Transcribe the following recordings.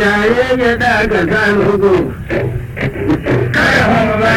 yayin ya daga kanugu kai ba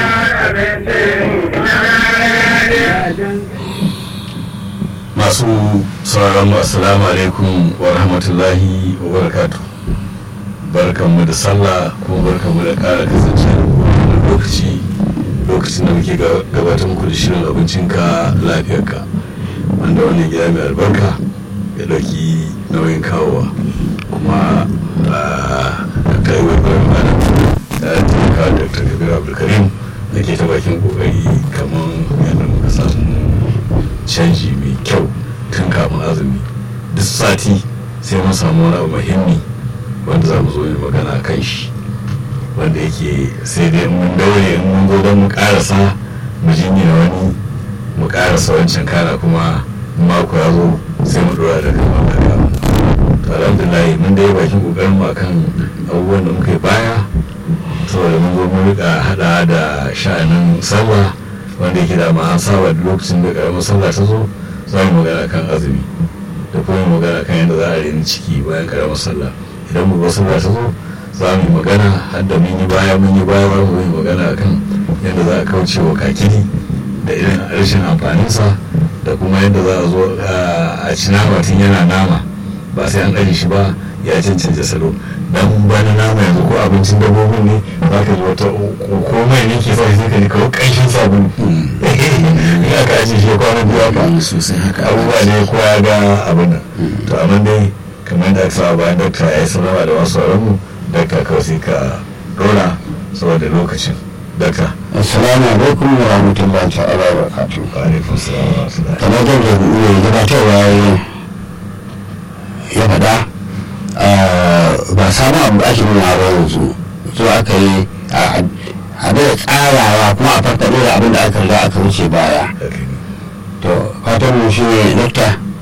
masu sauraron mu assalamu alaikum wa rahmatullahi wa barakatu barkanmu da sallah kuma barkanmu da kara kasance da kowane lokaci lokacin da muke gabatar muku da shirin abincinka lafiyarka wanda wannan gida mai albarka ya dauki nauyin kawowa kuma a kai wai bayan bana da taimaka da dr kabir abdulkarim da ke ta bakin kokari kamar yadda muka samu canji mai kyau tun kafin azumi duk sati sai mun samu wani abu muhimmi wanda za mu zo yi magana kan shi wanda yake sai dai mun daure in mun zo don mu karasa mu jinya wani mu karasa wancan kana kuma mako ya zo sai mu dora da kan wanda to alhamdulillah mun dai bakin kokarin mu akan abubuwan da muka yi baya saboda mun zo mun rika hada da sha'anin sallah wanda yake da an saba da lokacin da karamar sallah ta zo za mu magana kan azumi da kuma magana kan yadda za a rini ciki bayan karamar sallah idan mu sallah ta zo za mu yi magana har da mun yi baya mun yi baya za mu yi magana kan yadda za a kauce wa kakiri da irin rashin amfaninsa da kuma yadda za a zo a ci nama tun yana nama ba sai an ɗari shi ba ya cancanta salo dan bana nama yanzu ko abincin dabbobin ne za ka ji wata komai ne ke sa sai ka ji kawo ƙanshin sabulu in aka ajiye shi kwana biyu haka sosai haka abubuwa ne ko ya ga abin nan to amma dai kamar da aka saba bayan dokta ya yi sanarwa da wasu mu dokta kawai sai ka dora saboda lokacin dokta assalamu alaikum wa rahmatullahi ta'ala wa barakatuh alaikum salam wa rahmatullahi kamar da mai gabatarwa ya faɗa ba samu abu da ake nuna ba yanzu so aka yi a da tsarawa kuma a farfaɗo da abin da aka riga aka wuce baya to fatan mu shi ne dokta